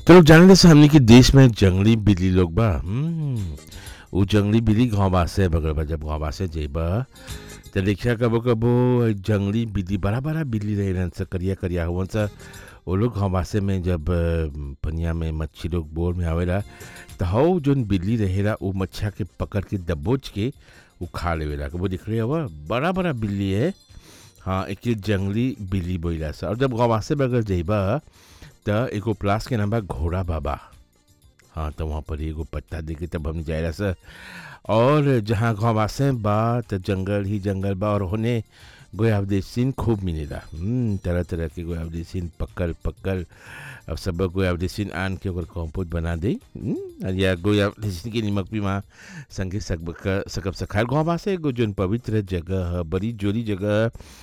तो लोग जाने से हमने कि देश में जंगली बिल्ली लोग बा हम्म, उ जंगली बिल्ली घावबासे बगल बा जब घावबासे जेबा तो देखिया कबो कबो जंगली बिल्ली बड़ा बड़ा बिल्ली रहे स करिया करिया हुवन सा वो लोग घावबासे में जब अ, पनिया में मच्छी लोग बोर में आवेला तो हौ जोन बिल्ली रहेला उ मच्छा के पकड़ के दबोच के उ खा लेवेला कबो दिख रहे हवा बड़ा बड़ा बिल्ली है हाँ एक जंगली बिल्ली बोला सा और जब घावबासे बगल जेबा त एगो प्लास के नाम बा घोड़ा बाबा हाँ तो वहाँ पर एगो पत्ता दे के तब हम जाए सर और जहाँ घावबासे बा त जंगल ही जंगल बा और होने गोयावदेसिन खूब मिलेला हम्म, तरह तरह के गोयावदेसिन पकल पकल अब सब गोयावदेसिन आन के ओकर कंपोस्ट बना दे हम्म, और या गोयावदेसिन के निमक भी वहाँ संगे सकब सकब सखार घावबासे एगो जोन पवित्र जगह है बड़ी जोरी जगह